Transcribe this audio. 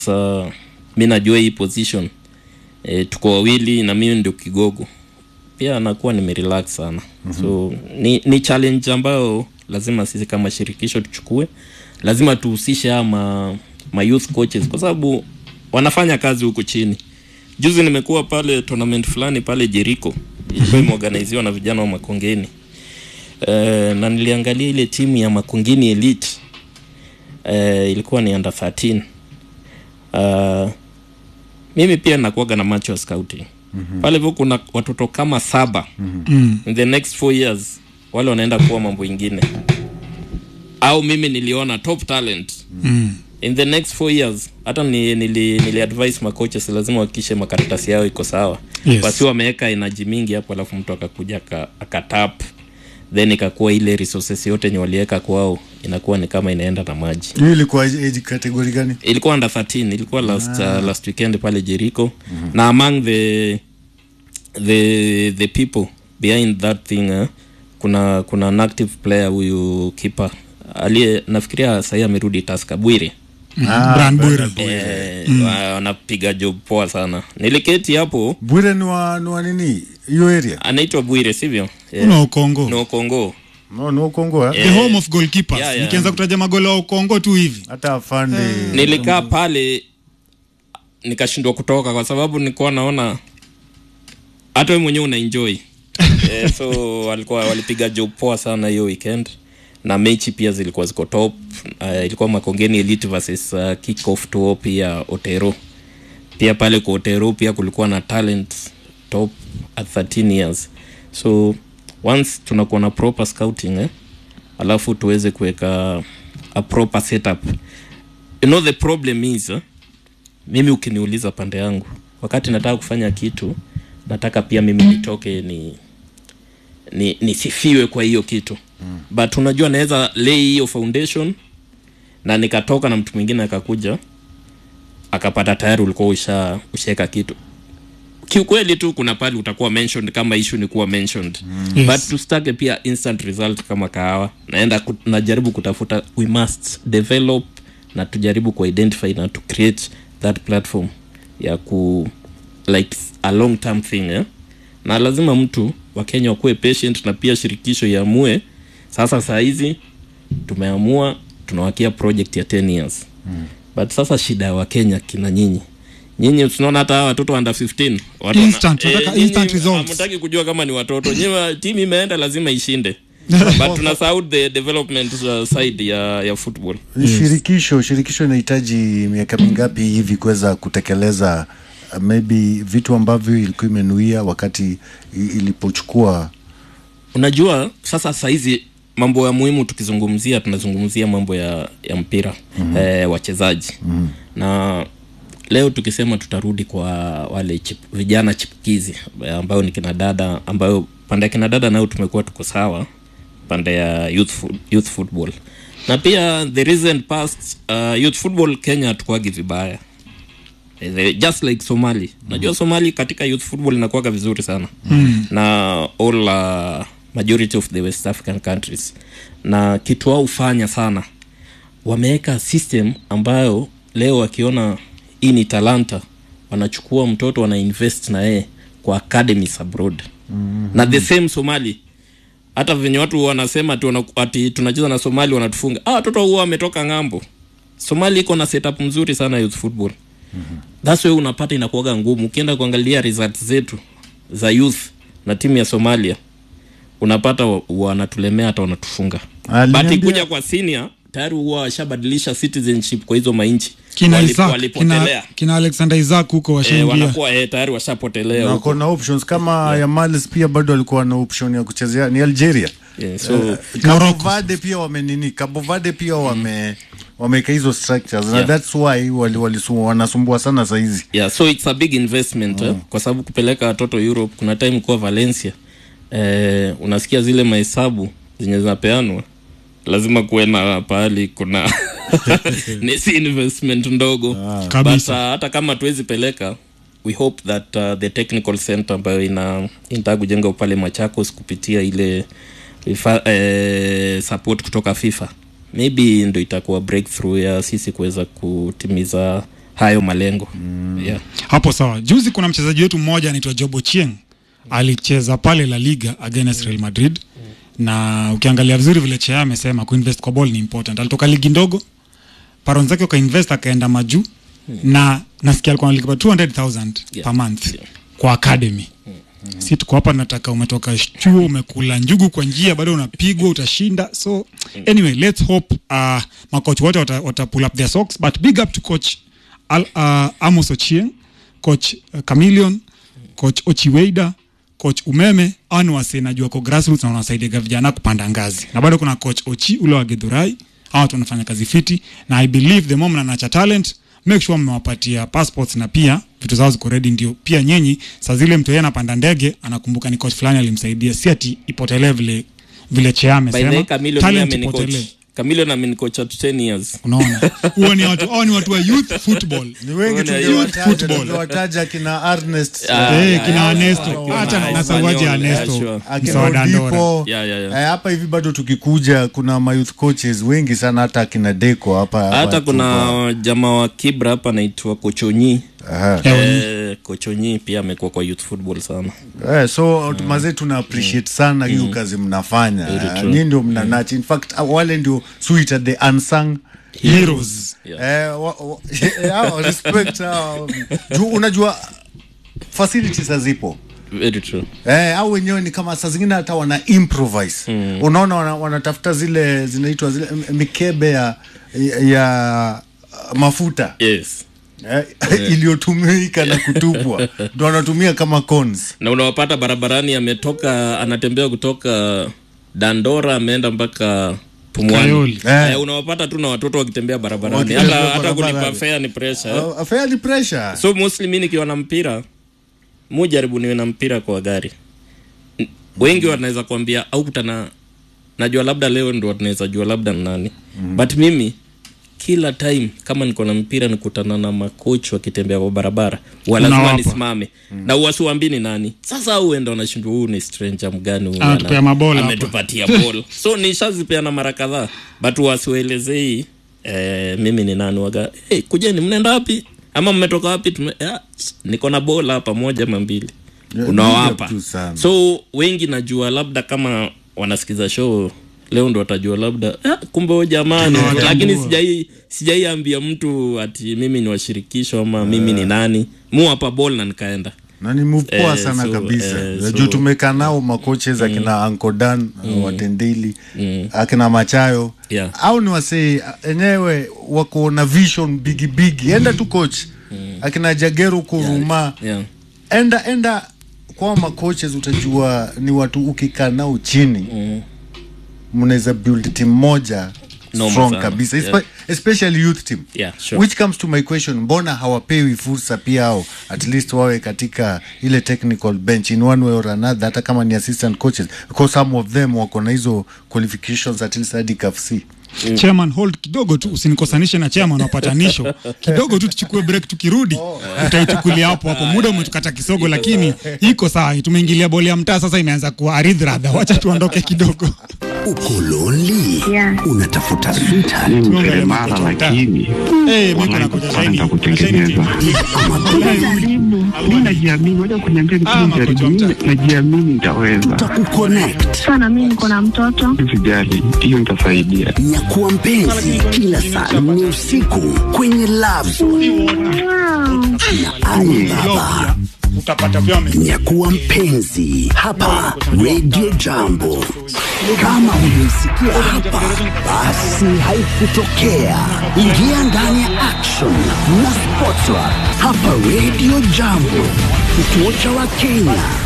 Sasa mi najua hii position e, tuko wawili na mimi ndio kigogo pia nakuwa nimerelax sana mm-hmm. so ni, ni challenge ambayo lazima sisi kama shirikisho tuchukue lazima tuhusishe haya ma, ma youth coaches kwa sababu wanafanya kazi huku chini juzi nimekuwa pale tournament fulani pale Jericho ilikuwa imeorganiziwa na vijana wa Makongeni e, na niliangalia ile timu ya Makongeni Elite e, ilikuwa ni under 13 uh, mimi pia nakuaga na macho ya scouting mm-hmm. pale hivyo kuna watoto kama saba mm-hmm. in the next four years wale wanaenda kuwa mambo ingine au mimi niliona top talent Mm. in the next four years hata ni, nili, nili advise macoaches lazima wakishe makaratasi yao iko sawa Yes. wasi wameweka enaji mingi hapo alafu mtu akakuja aka- akatap then ikakuwa ile resources yote yenye waliweka kwao inakuwa ni kama inaenda na maji hiyo ilikuwa age category gani ilikuwa under 13 ilikuwa last uh, last weekend pale Jericho mm-hmm. na among the the the people behind that thing uh, kuna kuna an active player huyu keeper aliye nafikiria sahii amerudi Tusker Bwire Ah, Brian Bwire. Brian Bwire. eh, wa- wanapiga job poa sana niliketi hapo Bwire ni wa ni wa nini hiyo area anaitwa Bwire sivyo eh, Una Ukongo. no Kongo no no Kongo eh? The home of goalkeepers. Yeah, yeah. Nikianza kutaja magoli wa Ukongo tu hivi. hata afande nilikaa pale nikashindwa kutoka kwa sababu nilikuwa naona hata wewe mwenyewe unaenjoy eh, so walikuwa walipiga job poa sana hiyo weekend na mechi pia zilikuwa ziko top uh, ilikuwa makongeni elite versus uh, kick off to pia otero pia pale kwa otero pia kulikuwa na talent top at 13 years so once tunakuwa na proper scouting eh, alafu tuweze kuweka a proper setup you know the problem is eh, mimi ukiniuliza pande yangu wakati nataka kufanya kitu nataka pia mimi nitoke ni ni nisifiwe kwa hiyo kitu mm. but unajua naweza lay hiyo foundation na nikatoka na mtu mwingine akakuja akapata tayari ulikuwa usha ushaweka kitu kiukweli tu kuna pale utakuwa mentioned kama issue ni kuwa mentioned mm. Yes. but tusitake pia instant result kama kahawa naenda ku, najaribu kutafuta we must develop na tujaribu ku identify na to create that platform ya ku like a long term thing eh? na lazima mtu wa Kenya wakuwe patient na pia shirikisho iamue sasa saa hizi tumeamua tunawakia project ya 10 years mm. but sasa shida ya wakenya kina nyinyi nyinyi tunaona hata hawa watoto under 15 watu wana- Instant, wanataka nyinyi instant results. hamtaki kujua kama ni watoto nyinyi timu imeenda lazima ishinde but tunasahau the development uh, side ya, ya football shirikisho shirikisho inahitaji miaka mingapi hivi kuweza kutekeleza uh, maybe vitu ambavyo ilikuwa imenuia wakati i- ilipochukua unajua sasa sahizi mambo ya muhimu tukizungumzia tunazungumzia mambo ya, ya mpira mm-hmm. eh, wachezaji mm-hmm. na leo tukisema tutarudi kwa wale chip, vijana chipukizi eh, ambayo ni kina dada ambayo pande ya kina dada nayo tumekuwa tuko sawa pande ya youth, fu- youth football na pia the recent past uh, youth football kenya hatukuagi vibaya Eh, the- just like somali najua somali katika youth football inakuwaga vizuri sana mm. na all uh, majority of the west african countries na kitu wao hufanya sana wameweka system ambayo leo wakiona hii ni talanta wanachukua mtoto wana invest na yeye kwa academies abroad mm-hmm. na the same somali hata venye watu wanasema ati, wana, ati tunacheza na somali wanatufunga ah, watoto huwa wametoka ng'ambo somali iko na setup mzuri sana youth football mm-hmm. thats why unapata inakuaga ngumu ukienda kuangalia results zetu za youth na timu ya somalia unapata wa- wanatulemea hata wanatufunga Aliniambia- but ikuja kwa senior tayari huwa washabadilisha citizenship kwa hizo mainchi Kina Wali- Isaac, walipotelea kina, kina Alexander Isaac huko eh, washaingia. wanakuwa eh, tayari washapotelea na huko. wako na options kama yeah. Yamalis pia bado walikuwa na option ya kuchezea ni Algeria yeah, so Cabo Morocco. Verde pia wamenini Cabo Verde pia wame wameweka hizo structures na Yeah. that's why wali, wali, wanasumbua sana saizi yeah so it's a big investment eh, kwa sababu kupeleka watoto europe kuna time kuwa valencia eh, unasikia zile mahesabu zenye zinapeanwa lazima kuwe na pahali kuna ni si investment ndogo but Kabisa. uh, hata kama tuwezi peleka we hope that uh, the technical center ambayo ina inataka kujenga pale machakos kupitia ile ifa, eh, support kutoka fifa maybe ndo itakuwa breakthrough ya sisi kuweza kutimiza hayo malengo mm. yeah. hapo sawa juzi kuna mchezaji wetu mmoja anaitwa jobo chieng alicheza pale la liga against real madrid na ukiangalia vizuri vile chea amesema kuinvest kwa ball ni important alitoka ligi ndogo paron zake wakainvest akaenda majuu na nasikia alikuwa analipa 200000 Yeah. per month Yeah. kwa academy si tuko hapa nataka umetoka chuo umekula njugu kwa njia bado unapigwa utashinda so anyway let's hope uh, makoch wote wata, wata pull up their socks but big up to coach Al, uh, amos ochieng coach uh, chameleon coach ochiweida coach umeme anwase najua ko grassroots na wanasaidiaga vijana kupanda ngazi na bado kuna coach ochi ule wa gedhurai hawa watu wanafanya kazi fiti na i believe the moment anacha talent make sure mmewapatia passports na pia vitu zao ziko ready ndio pia nyinyi saa zile mtu yeye anapanda ndege anakumbuka ni coach fulani alimsaidia si ati ipotelee vile vile chea by the way amesema Camilo talent mimi ipotelee amenicoach Camilo na amenicoach at 10 years unaona huo ni watu hao ni watu wa youth football ni wengi Youth tungewataja football. tungewataja kina Ernest Ah, Eh, yeah, kina yeah, Ernesto. yeah, Hata yeah, na sauaji ya Espanyol, Ernesto. yeah, sure. akina Msaada Ndora. Odipo Yeah, yeah, yeah. Eh, hapa hivi bado tukikuja kuna mayouth coaches wengi sana hata akina Deco hapa hata hapa kuna jamaa wa kibra hapa anaitwa kochonyi Aha. eh, kochonyi pia amekuwa kwa youth football sana Eh, so mm. mazee tuna appreciate sana hiyo kazi mnafanya Very Eh, true. nyinyi ndio mnanachi in fact uh, wale ndio suita the unsung heroes Yeah. Eh, wa- wa- eh, hao, respect hao. Juu unajua facilities hazipo very true Eh, au wenyewe ni kama saa zingine hata wana improvise mm. unaona wana, wanatafuta zile zinaitwa zile m- mikebe ya, ya, ya uh, mafuta yes eh, iliyotumika na kutupwa ndo wanatumia kama cons na unawapata barabarani ametoka anatembea kutoka dandora ameenda mpaka pumwani Kayoli. Eh. eh, unawapata tu na watoto wakitembea barabarani Wakitembea hata, hata kulipa barabarani. fare ni pressure eh. uh, fairly pressure so mostly mi nikiwa na mpira mu jaribu niwe na mpira kwa gari N- wengi wanaweza kuambia au kutana najua labda leo ndo tunaweza jua labda ni nani mm. but mimi kila time kama niko na mpira nikutana na makochi wakitembea kwa barabara walazima Unawapa. nisimame mm. na uwasiwambi ni nani sasa au enda unashindwa huu ni stranger mgani huyu ana- Anatupea mabola hapa. ametupatia bol so nishazipeana mara kadhaa but wasiwaelezei eh, mimi ni nani waga hey, kujeni mnaenda wapi ama mmetoka wapi Tume, ah, s- niko na bola hapa moja ama mbili Yeah, unawapa big up tu sana. so wengi najua labda kama wanasikiza show leo ndo watajua labda ah, kumbe huyo jamani Tunawatambua. lakini sijai sijaiambia mtu ati mimi ni washirikisho ama mimi ni nani mu hapa bol na nikaenda na ni move poa Eh, sana so, kabisa eh, so- juu tumekaa nao makoches akina ankodan mm. watendeli akina machayo Yeah. au ni wasee enyewe wako na vision bigi bigi enda tu coach akina jagero kuruma yeah. enda enda kwa makoches utajua ni watu ukikaa nao chini mnaweza build team moja Noma strong sana. kabisa Yeah. Espe- especially youth team Yeah, sure. which comes to my question mbona hawapewi fursa pia ao at least wawe katika ile technical bench in one way or another hata kama ni assistant coaches because some of them wako na hizo qualifications at least hadi KFC chairman hold kidogo tu usinikosanishe na chairman wa patanisho kidogo tu tuchukue break tukirudi utaichukulia hapo hapo muda umetukata kisogo lakini iko sawa tumeingilia boli ya mtaa sasa imeanza kuwa aridhradha wacha tuondoke kidogo Uko lonely? Yeah. Unatafuta sweetheart ni Tuangalie mseremala makocha mtaa. lakini Eh, mimi Wallahi nakuja kupata shahidi. nitakutengeneza. Jaribu. mi najiamini waja kuniambia Ah, nikini makocha jaribu mtaa. Mi najiamini nitaweza tutakukonnect. Sana mimi niko na mtoto. sijali hiyo nitasaidia Nyakuwa mpenzi kila saa nne usiku kwenye Love Zone Wow. na Ali Baba. utapata vyome Nyakuwa mpenzi hapa Radio Jambo. Kama hujaisikia hapa, basi haikutokea. Ingia ndani ya action na Sportsra hapa Radio Jambo, kituo cha Wakenya.